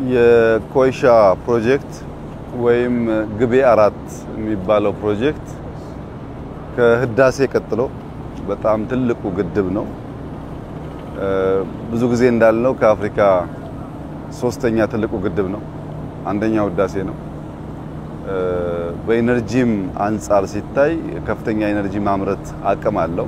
የኮይሻ ፕሮጀክት ወይም ግቤ አራት የሚባለው ፕሮጀክት ከህዳሴ ቀጥሎ በጣም ትልቁ ግድብ ነው። ብዙ ጊዜ እንዳልነው ከአፍሪካ ሶስተኛ ትልቁ ግድብ ነው። አንደኛው ህዳሴ ነው። በኢነርጂም አንጻር ሲታይ ከፍተኛ ኢነርጂ ማምረት አቅም አለው።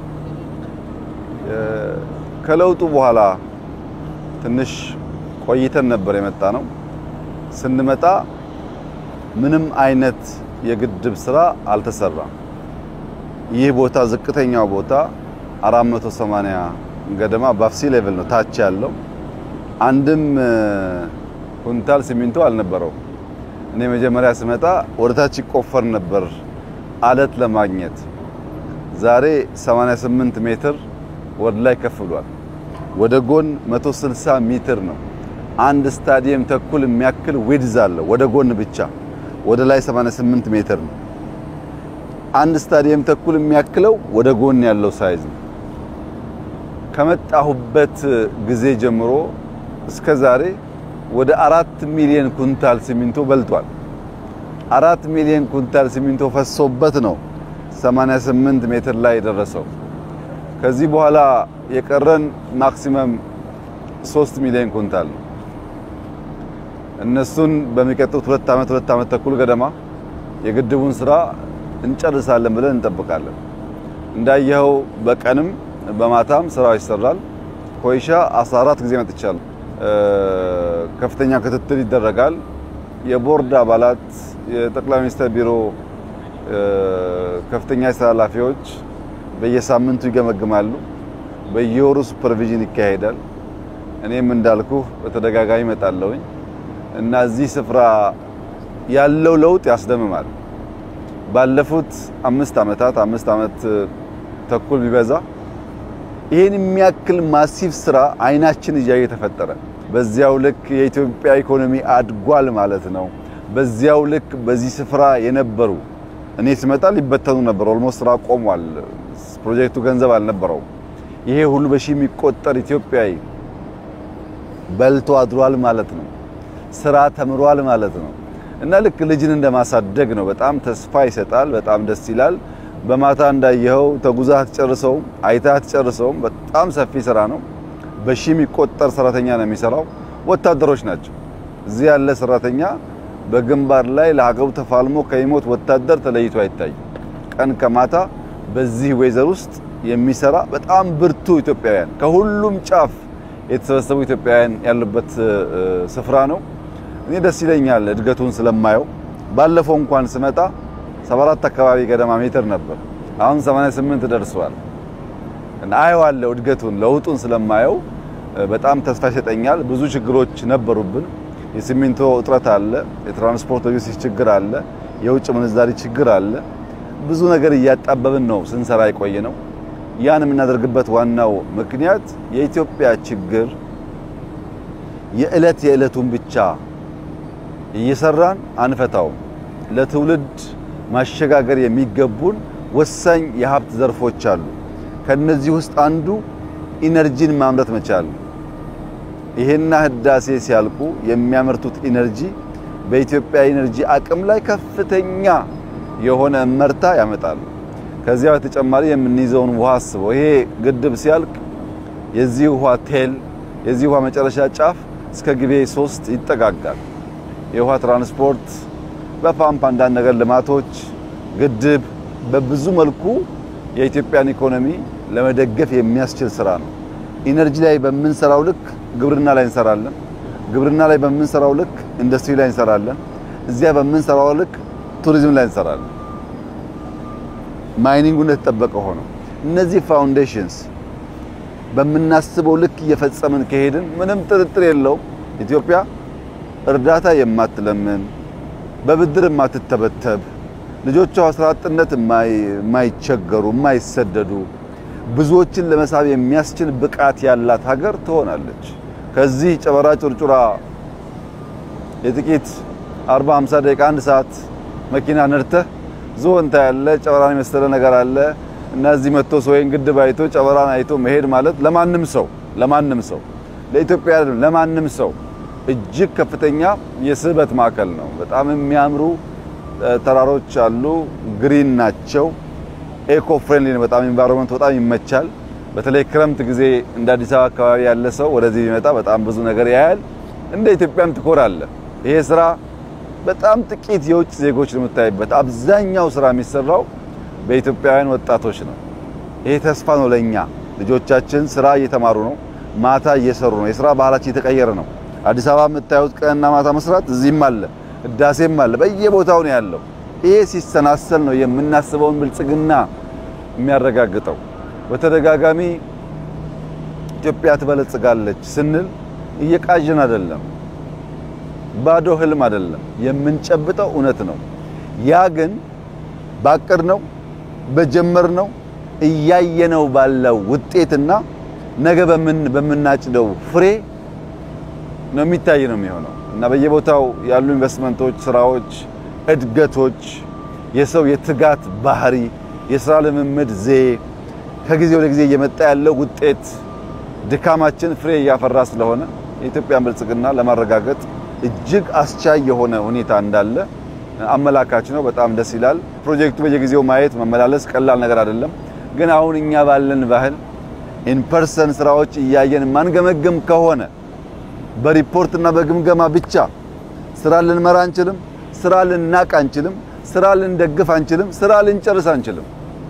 ከለውጡ በኋላ ትንሽ ቆይተን ነበር የመጣ ነው። ስንመጣ ምንም አይነት የግድብ ስራ አልተሰራም። ይህ ቦታ ዝቅተኛው ቦታ 480 ገደማ ባፍሲ ሌቭል ነው ታች ያለው አንድም ኩንታል ሲሚንቶ አልነበረው። እኔ መጀመሪያ ስመጣ ወደ ታች ይቆፈር ነበር አለት ለማግኘት። ዛሬ 88 ሜትር ወደ ላይ ከፍ ብሏል። ወደ ጎን 160 ሜትር ነው። አንድ ስታዲየም ተኩል የሚያክል ዊድዝ አለው ወደ ጎን ብቻ። ወደ ላይ 88 ሜትር ነው። አንድ ስታዲየም ተኩል የሚያክለው ወደ ጎን ያለው ሳይዝ ነው። ከመጣሁበት ጊዜ ጀምሮ እስከ ዛሬ ወደ አራት ሚሊዮን ኩንታል ሲሚንቶ በልቷል። አራት ሚሊዮን ኩንታል ሲሚንቶ ፈሶበት ነው 88 ሜትር ላይ የደረሰው። ከዚህ በኋላ የቀረን ማክሲመም 3 ሚሊዮን ኩንታል ነው። እነሱን በሚቀጥሉት ሁለት ዓመት ሁለት ዓመት ተኩል ገደማ የግድቡን ስራ እንጨርሳለን ብለን እንጠብቃለን። እንዳየኸው በቀንም በማታም ስራው ይሰራል። ኮይሻ 14 ጊዜ መጥቻለሁ። ከፍተኛ ክትትል ይደረጋል። የቦርድ አባላት፣ የጠቅላይ ሚኒስትር ቢሮ ከፍተኛ የስራ ኃላፊዎች በየሳምንቱ ይገመግማሉ። በየወሩ ሱፐርቪዥን ይካሄዳል። እኔም እንዳልኩ በተደጋጋሚ እመጣለሁኝ እና እዚህ ስፍራ ያለው ለውጥ ያስደምማል። ባለፉት አምስት ዓመታት አምስት ዓመት ተኩል ቢበዛ ይህን የሚያክል ማሲቭ ስራ አይናችን እያየ ተፈጠረ። በዚያው ልክ የኢትዮጵያ ኢኮኖሚ አድጓል ማለት ነው። በዚያው ልክ በዚህ ስፍራ የነበሩ እኔ ስመጣ ሊበተኑ ነበር። ኦልሞስት ስራ ቆሟል። ፕሮጀክቱ ገንዘብ አልነበረውም። ይሄ ሁሉ በሺ የሚቆጠር ኢትዮጵያዊ በልቶ አድሯል ማለት ነው። ስራ ተምሯል ማለት ነው። እና ልክ ልጅን እንደማሳደግ ነው። በጣም ተስፋ ይሰጣል። በጣም ደስ ይላል። በማታ እንዳየኸው ተጉዛህ አትጨርሰውም፣ አይተህ አትጨርሰውም። በጣም ሰፊ ስራ ነው። በሺ የሚቆጠር ሰራተኛ ነው የሚሰራው። ወታደሮች ናቸው። እዚህ ያለ ሰራተኛ በግንባር ላይ ለሀገሩ ተፋልሞ ከሚሞት ወታደር ተለይቶ አይታይም። ቀን ከማታ በዚህ ወይዘር ውስጥ የሚሰራ በጣም ብርቱ ኢትዮጵያውያን ከሁሉም ጫፍ የተሰበሰቡ ኢትዮጵያውያን ያሉበት ስፍራ ነው። እኔ ደስ ይለኛል እድገቱን ስለማየው። ባለፈው እንኳን ስመጣ 74 አካባቢ ገደማ ሜትር ነበር። አሁን 88 ደርሷል። እና አየዋለሁ እድገቱን ለውጡን ስለማየው በጣም ተስፋ ይሰጠኛል። ብዙ ችግሮች ነበሩብን። የሲሚንቶ እጥረት አለ፣ የትራንስፖርት ሎጂስቲክስ ችግር አለ፣ የውጭ ምንዛሪ ችግር አለ። ብዙ ነገር እያጣበብን ነው ስንሰራ የቆየ ነው። ያን የምናደርግበት ዋናው ምክንያት የኢትዮጵያ ችግር የዕለት የዕለቱን ብቻ እየሰራን አንፈታውም። ለትውልድ ማሸጋገር የሚገቡን ወሳኝ የሀብት ዘርፎች አሉ። ከነዚህ ውስጥ አንዱ ኢነርጂን ማምረት መቻል። ይሄና ህዳሴ ሲያልቁ የሚያመርቱት ኢነርጂ በኢትዮጵያ ኢነርጂ አቅም ላይ ከፍተኛ የሆነ እመርታ ያመጣሉ። ከዚያ በተጨማሪ የምንይዘውን ውሃ አስበው። ይሄ ግድብ ሲያልቅ የዚህ ውሃ ቴል የዚህ ውሃ መጨረሻ ጫፍ እስከ ግቤ ሶስት ይጠጋጋል። የውሃ ትራንስፖርት በፓምፕ አንዳንድ ነገር ልማቶች፣ ግድብ በብዙ መልኩ የኢትዮጵያን ኢኮኖሚ ለመደገፍ የሚያስችል ስራ ነው። ኢነርጂ ላይ በምንሰራው ልክ ግብርና ላይ እንሰራለን። ግብርና ላይ በምንሰራው ልክ ኢንዱስትሪ ላይ እንሰራለን። እዚያ በምንሰራው ልክ ቱሪዝም ላይ እንሰራለን። ማይኒንጉ እንደተጠበቀ ሆኖ እነዚህ ፋውንዴሽንስ በምናስበው ልክ እየፈጸምን ከሄድን ምንም ጥርጥር የለውም ኢትዮጵያ እርዳታ የማትለምን በብድር የማትተበተብ ልጆቿ ስራ አጥነት የማይቸገሩ የማይሰደዱ ብዙዎችን ለመሳብ የሚያስችል ብቃት ያላት ሀገር ትሆናለች። ከዚህ ጨበራ ጩርጩራ የጥቂት 40 50 ደቂቃ አንድ ሰዓት መኪና ነድተህ ዞን ታያለ፣ ጨበራን የመሰለ ነገር አለ እና እዚህ መጥቶ ሰው ወይን ግድብ አይቶ ጨበራን አይቶ መሄድ ማለት ለማንም ሰው ለማንም ሰው ለኢትዮጵያ አይደለም ለማንም ሰው እጅግ ከፍተኛ የስበት ማዕከል ነው። በጣም የሚያምሩ ተራሮች አሉ። ግሪን ናቸው። ኤኮ ፍሬንድሊ ነው። በጣም ኢንቫይሮንመንት በጣም ይመቻል። በተለይ ክረምት ጊዜ እንደ አዲስ አበባ አካባቢ ያለ ሰው ወደዚህ ቢመጣ በጣም ብዙ ነገር ያያል። እንደ ኢትዮጵያም ትኮራለህ። ይሄ ስራ በጣም ጥቂት የውጭ ዜጎች ነው የምታይበት። አብዛኛው ስራ የሚሰራው በኢትዮጵያውያን ወጣቶች ነው። ይሄ ተስፋ ነው ለኛ። ልጆቻችን ስራ እየተማሩ ነው፣ ማታ እየሰሩ ነው። የስራ ባህላችን እየተቀየረ ነው። አዲስ አበባ የምታዩት ቀንና ማታ መስራት እዚህም አለ፣ ህዳሴም አለ፣ በየቦታው ነው ያለው። ይሄ ሲሰናሰል ነው የምናስበውን ብልጽግና የሚያረጋግጠው። በተደጋጋሚ ኢትዮጵያ ትበለጽጋለች ስንል እየቃዥን አይደለም፣ ባዶ ህልም አይደለም፣ የምንጨብጠው እውነት ነው። ያ ግን ባቀድነው በጀመርነው እያየነው ባለው ውጤትና ነገ በምናጭደው ፍሬ ነው የሚታይ ነው የሚሆነው እና በየቦታው ያሉ ኢንቨስትመንቶች፣ ስራዎች፣ እድገቶች፣ የሰው የትጋት ባህሪ፣ የስራ ልምምድ ዘዬ ከጊዜ ወደ ጊዜ እየመጣ ያለው ውጤት ድካማችን ፍሬ እያፈራ ስለሆነ የኢትዮጵያን ብልጽግና ለማረጋገጥ እጅግ አስቻይ የሆነ ሁኔታ እንዳለ አመላካች ነው። በጣም ደስ ይላል። ፕሮጀክቱ በየጊዜው ማየት መመላለስ ቀላል ነገር አይደለም። ግን አሁን እኛ ባለን ባህል ኢንፐርሰን ስራዎች እያየን ማንገመግም ከሆነ በሪፖርትና በግምገማ ብቻ ስራ ልንመራ አንችልም፣ ስራ ልናቅ አንችልም፣ ስራ ልንደግፍ አንችልም፣ ስራ ልንጨርስ አንችልም።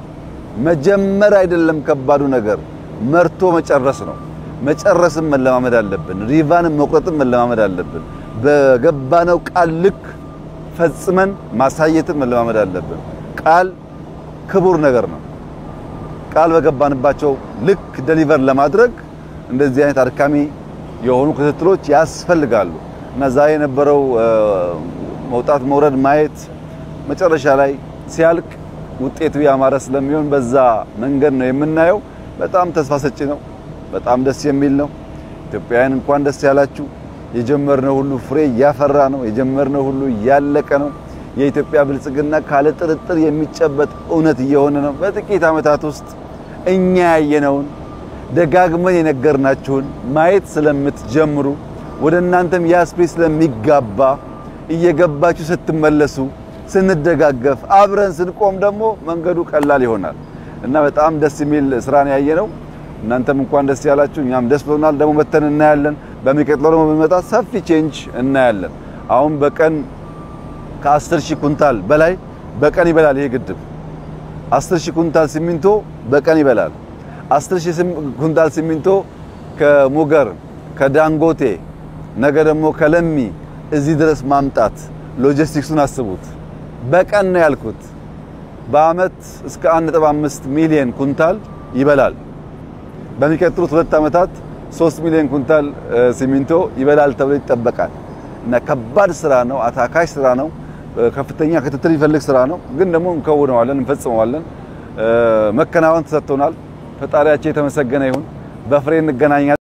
መጀመር አይደለም ከባዱ ነገር መርቶ መጨረስ ነው። መጨረስም መለማመድ አለብን። ሪቫንም መቁረጥም መለማመድ አለብን። በገባነው ቃል ልክ ፈጽመን ማሳየትን መለማመድ አለብን። ቃል ክቡር ነገር ነው። ቃል በገባንባቸው ልክ ደሊቨር ለማድረግ እንደዚህ አይነት አድካሚ የሆኑ ክትትሎች ያስፈልጋሉ እና ዛሬ የነበረው መውጣት መውረድ ማየት መጨረሻ ላይ ሲያልቅ ውጤቱ ያማረ ስለሚሆን በዛ መንገድ ነው የምናየው። በጣም ተስፋ ሰጪ ነው። በጣም ደስ የሚል ነው። ኢትዮጵያውያን እንኳን ደስ ያላችሁ። የጀመርነው ሁሉ ፍሬ እያፈራ ነው። የጀመርነው ሁሉ እያለቀ ነው። የኢትዮጵያ ብልጽግና ካለ ጥርጥር የሚጨበጥ እውነት እየሆነ ነው። በጥቂት ዓመታት ውስጥ እኛ ያየነውን ደጋግመን የነገርናችሁን ማየት ስለምትጀምሩ ወደ እናንተም ያስፕሪ ስለሚጋባ እየገባችሁ ስትመለሱ ስንደጋገፍ አብረን ስንቆም ደግሞ መንገዱ ቀላል ይሆናል እና በጣም ደስ የሚል ስራን ያየነው። እናንተም እንኳን ደስ ያላችሁ፣ እኛም ደስ ብሎናል። ደግሞ መተን እናያለን። በሚቀጥለው ደግሞ ብንመጣ ሰፊ ቼንጅ እናያለን። አሁን በቀን ከ10 ሺህ ኩንታል በላይ በቀን ይበላል ይሄ ግድብ። 10 ሺህ ኩንታል ሲሚንቶ በቀን ይበላል። 10 ሺህ ኩንታል ሲሚንቶ ከሙገር ከዳንጎቴ ነገ ደግሞ ከለሚ እዚህ ድረስ ማምጣት ሎጂስቲክሱን አስቡት። በቀን ነው ያልኩት። በአመት እስከ 1.5 ሚሊዮን ኩንታል ይበላል። በሚቀጥሉት ሁለት ዓመታት 3 ሚሊዮን ኩንታል ሲሚንቶ ይበላል ተብሎ ይጠበቃል። እና ከባድ ስራ ነው፣ አታካሽ ስራ ነው፣ ከፍተኛ ክትትል ይፈልግ ስራ ነው። ግን ደግሞ እንከውነዋለን፣ እንፈጽመዋለን። መከናወን ተሰጥቶናል። ፈጣሪያችን የተመሰገነ ይሁን። በፍሬ እንገናኛለን።